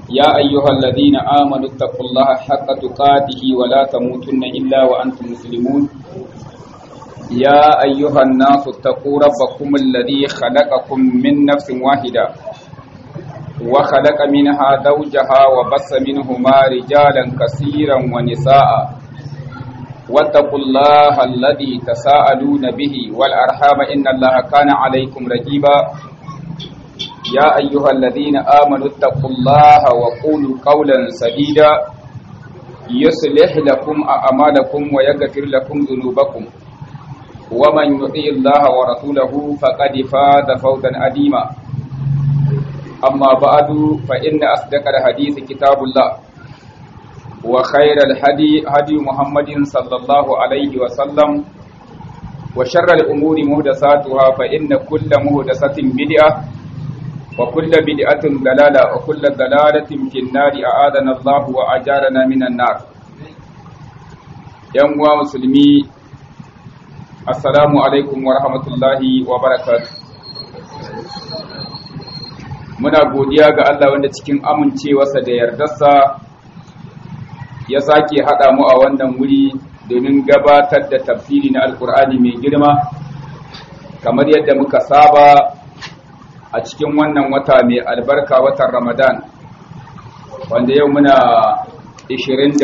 يا أيها الذين آمنوا اتقوا الله حق تقاته ولا تموتن إلا وأنتم مسلمون يا أيها الناس اتقوا ربكم الذي خلقكم من نفس واحدة وخلق منها زوجها وبث منهما رجالا كثيرا ونساء واتقوا الله الذي تساءلون به والأرحام إن الله كان عليكم رقيبا يا أيها الذين آمنوا اتقوا الله وقولوا قولا سديدا يصلح لكم أعمالكم ويغفر لكم ذنوبكم ومن يطيع الله ورسوله فقد فاز فوزا عظيما أما بعد فإن أصدق الحديث كتاب الله وخير الهدي هدي محمد صلى الله عليه وسلم وشر الأمور مهدساتها فإن كل مهدسة بدعة وكل بدعة ضلالة وكل ضلالة في النار أعاذنا الله وأجارنا من النار يوم مسلمي السلام عليكم ورحمة الله وبركاته muna godiya ga Allah wanda cikin amincewarsa da yardarsa ya sake haɗa mu a wannan wuri domin gabatar da tafsiri na alkur'ani mai girma kamar yadda muka saba a cikin wannan wata mai albarka watan ramadan wanda yau muna 24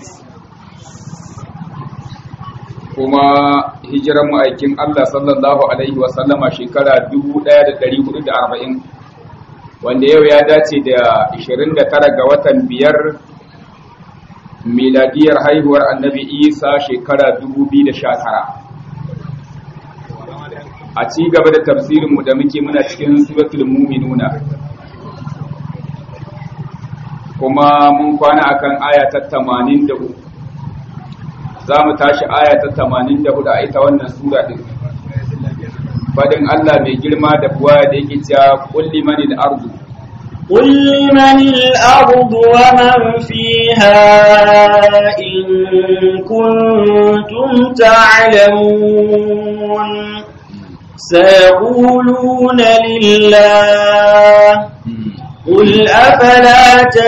kuma hijiran ma'aikin Allah sallallahu alaihi wasallama shekara 1440 wanda yau ya dace da 29 ga watan biyar miladiyar haihuwar annabi isa shekara 2019 a ci gaba da tafsirinmu da muke muna cikin suratul muminuna kuma mun kwana akan aya ta 84 za mu tashi aya ta 84 a ita wannan sura din fadin Allah mai girma da buwa da yake cewa kulli manil ardu قل لمن الأرض ومن فيها إن كنتم تعلمون سيقولون لله قل أفلا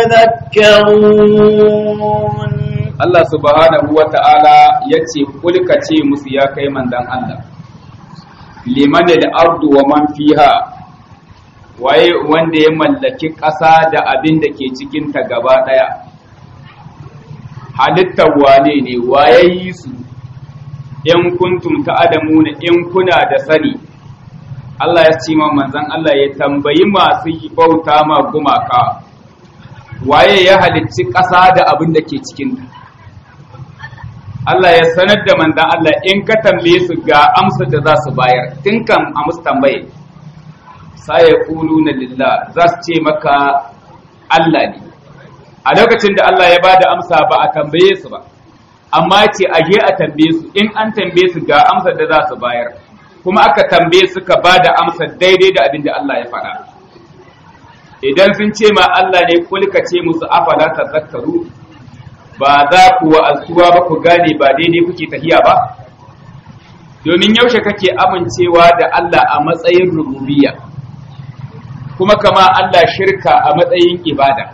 تذكرون Allah subhanahu wa ta'ala ya ce, Kulka ce musu ya kai mandan Allah, liman ardu wa man fiha waye wanda ya mallaki ƙasa da abin da ke cikinta gaba ɗaya halittar wane ne waye yi su in kuntum ta'adamuna in kuna da sani Allah ya ce ma manzon Allah ya tambayi masu bauta ma gumaka waye ya halicci ƙasa da abin da ke cikinta Allah ya sanar da manzon Allah in ka tambaye su ga amsar da za su bayar tun kan a musu tambaye sai ya kulu na lillah za su ce maka Allah ne a lokacin da Allah ya ba da amsa ba a tambaye su ba amma ce a je a tambaye su in an tambaye su ga amsar da za su bayar kuma aka tambaye su ka ba da amsar daidai da abin da Allah ya faɗa idan sun ce ma Allah ne kulka ce musu afala tazakkaru ba za ku wa'azuwa ba ku gane ba daidai kuke tahiya ba domin yaushe kake amincewa da Allah a matsayin rububiyya kuma kama Allah shirka a matsayin ibada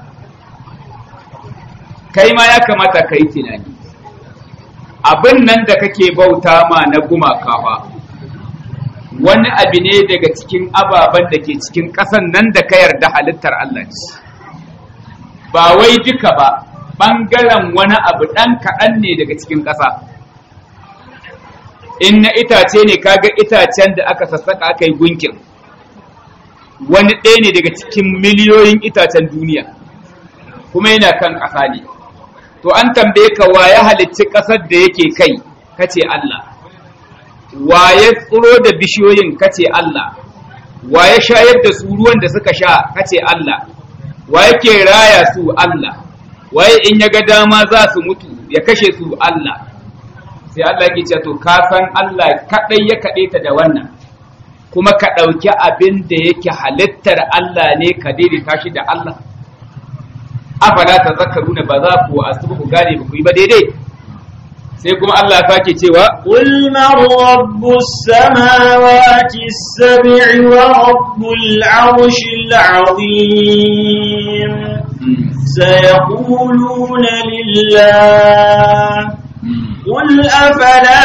kai ma ya kamata ka yi tunani abin nan da kake bauta ma na gumaka ba wani abu ne daga cikin ababen da ke cikin ƙasan nan da ka yarda halittar Allah ce ba wai duka ba ɓangaren wani abu ɗan kaɗan ne daga cikin ƙasa in na itace ne kaga itacen da aka sassaka aka yi gunkin wani ɗaya ne daga cikin miliyoyin itacen duniya kuma yana kan ƙasa ne to an tambaye ka wa ya halicci ƙasar da yake kai kace Allah wa ya tsiro da bishiyoyin kace Allah wa ya shayar da su ruwan da suka sha kace Allah wa yake raya su Allah waye in ya ga dama za su mutu ya kashe su Allah sai Allah yake cewa to ka san Allah kadai ya kade ta da wannan kuma ka ɗauki abin da yake halittar Allah ne ka daidaita shi da Allah afala ta zakaruna ba za ku asubu ku gane ba ku yi ba daidai sai kuma Allah ya sake cewa قل من رب السماوات السبع ورب العرش العظيم سيقولون لله قل أفلا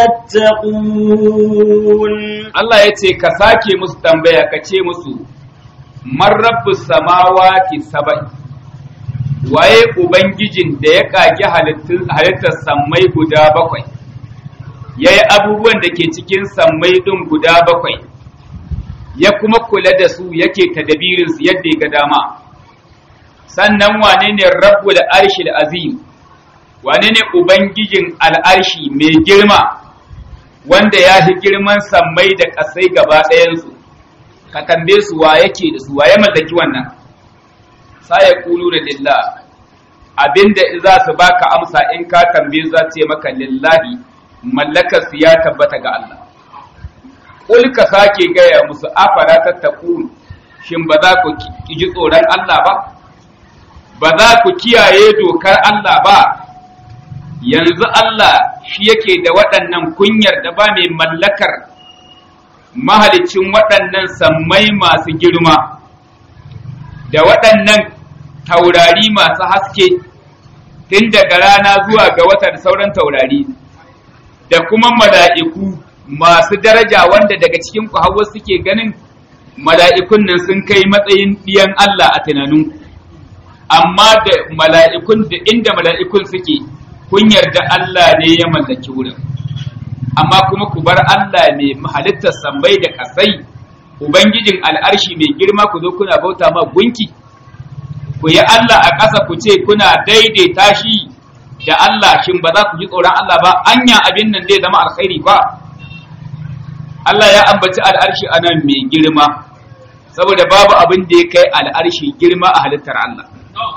تتقون Allah ya ce ka sake musu tambaya ka ce musu man rabbus samawati saba'i waye ubangijin da ya kage halittar sammai guda bakwai yayi abubuwan da ke cikin sammai din guda bakwai ya kuma kula da su yake tadabirin su yadda ya ga dama sannan wane ne rabbul arshil azim wane ne ubangijin al'arshi mai girma wanda ya fi girman sammai da ƙasai gaba ɗayansu ka tambaye su wa yake da su wa ya mallaki wannan sa ya kulu da lillah abinda za su baka amsa in ka tambaye za ce maka lillahi mallakar su ya tabbata ga Allah kul ka sake gaya musu afara tattaqun shin ba za ku ji tsoron Allah ba ba za ku kiyaye dokar Allah ba yanzu Allah shi yake da waɗannan kunyar da ba mai mallakar mahalicin waɗannan sammai masu girma da waɗannan taurari masu haske tun daga rana zuwa ga wata da sauran taurari da kuma mala'iku masu daraja wanda daga cikin ku hawa suke ganin mala'ikun nan sun kai matsayin ɗiyan Allah a tunaninku amma da mala'ikun da inda mala'ikun suke kun yarda Allah ne ya mallaki wurin amma kuma ku bar Allah mai halittar sambai da kasai ubangijin al'arshi mai girma ku zo kuna bauta ma gunki ku yi Allah a ƙasa ku ce kuna daidaita shi da Allah shin ba za ku ji tsoron Allah ba anya abin nan zai zama alkhairi ba Allah ya ambaci al'arshi a nan mai girma saboda babu abin da ya kai al'arshi girma a halittar Allah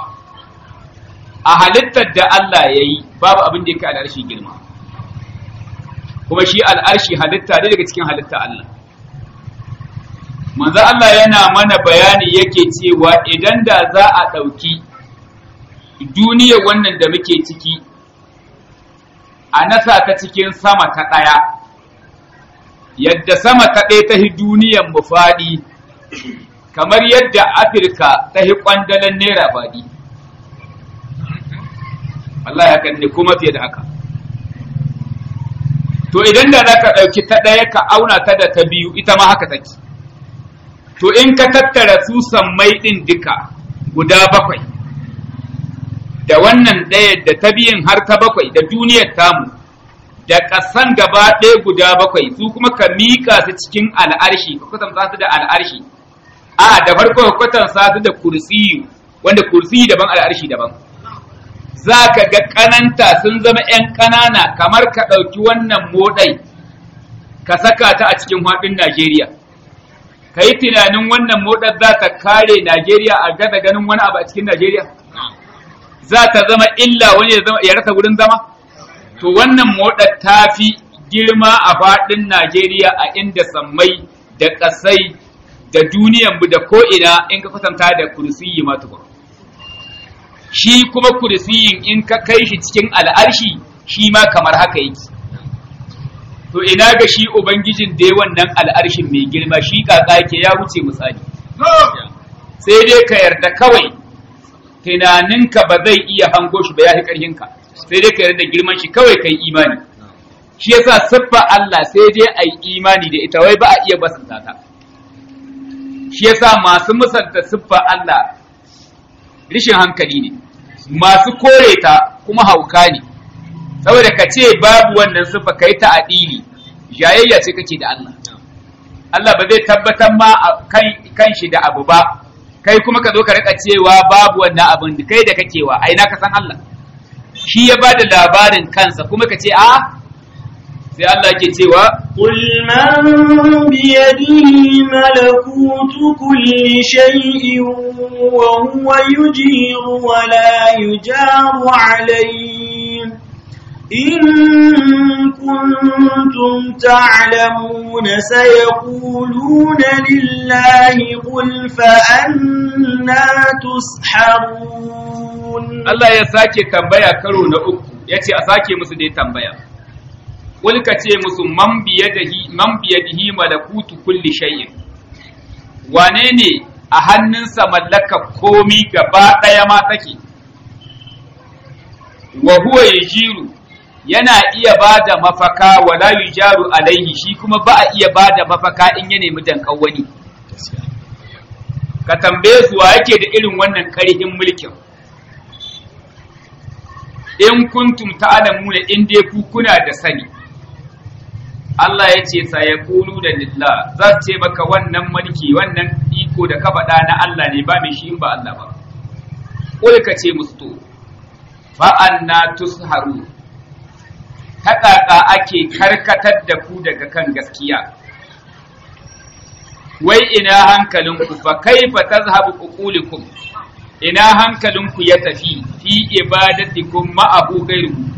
a halittar da Allah ya yi babu abin da ya kai al'arshi girma kuma shi al'arshi halitta ne daga cikin halitta Allah manzo Allah yana mana bayani yake cewa idan da za a ɗauki duniyar wannan da muke ciki a nasa ta cikin sama ta ɗaya yadda sama ta ɗaya ta hi duniyar mu faɗi kamar yadda afirka ta hi ƙwandalan naira faɗi Allah ya kan ne kuma fiye da haka to idan da za ka ɗauki ta ɗaya ka auna ta da ta biyu ita ma haka take to in ka tattara su sammai ɗin duka guda bakwai da wannan ɗaya da ta biyin har ta bakwai da duniyar tamu da ƙasan gaba ɗaya guda bakwai su kuma ka miƙa su cikin al'arshi ka kwatanta su da al'arshi a da farko ka kwatanta su da kursiyu wanda kursiyu daban al'arshi daban za ka ga ƙananta sun zama ‘yan ƙanana kamar ka ɗauki wannan moɗai ka saka ta a cikin haɗin Najeriya. Ka yi tunanin wannan moɗar za ta kare Najeriya a gada ganin wani abu a cikin Najeriya? Za ta zama illa wani ya rasa wurin zama? To wannan moɗar ta fi girma a faɗin Najeriya a inda sammai da ƙasai da duniyan da ko'ina in ka kwatanta da kursiyi matuƙa. shi kuma kursiyin in ka kai shi cikin al'arshi shi ma kamar haka yake to ina ga shi ubangijin da wannan al'arshin mai girma shi kaka yake ya wuce misali sai dai ka yarda kawai tunaninka ba zai iya hango shi ba ya fi ƙarfinka sai dai ka yarda girman shi kawai kai imani shi yasa siffa Allah sai dai a yi imani da ita wai ba a iya basanta ta shi yasa masu musanta siffa Allah rishin hankali ne masu kore ta kuma hauka ne saboda ka ce babu wannan siffa kai ta adili jayayya ce kake da Allah Allah ba zai tabbatar ma kan shi da abu ba kai kuma ka zo ka rika cewa babu wannan abin da kai da kake wa aina ka san Allah shi ya bada labarin kansa kuma ka ce a sai Allah ke cewa قل من بيده ملكوت كل شيء وهو يجير ولا يجار عليه إن كنتم تعلمون سيقولون لله قل فأنا تسحرون Allah ya sake tambaya karo na uku ya ce a sake musu dai tambaya Kulka ce musu man biyadihi man biyadihi malakutu kulli shay'in wane ne a hannunsa mallaka komi gaba ɗaya ma take wa huwa yajiru yana iya ba da mafaka wala yujaru alaihi shi kuma ba a iya ba da mafaka in ya nemi dankan wani ka tambaye su wa yake da irin wannan ƙarhin mulkin in kuntum ta'lamuna in dai ku kuna da sani Allah ya ce sa yaqulu da lillah za ce maka wannan mulki wannan iko da ka faɗa na Allah ne ba mai shi in ba Allah ba kul ka ce musu to fa anna tusharu ta ƙaƙa ake karkatar da ku daga kan gaskiya wai ina hankalinku fa kaifa tazhabu uqulikum ina hankalinku ya tafi fi ibadatikum ma'ahu ghayruhu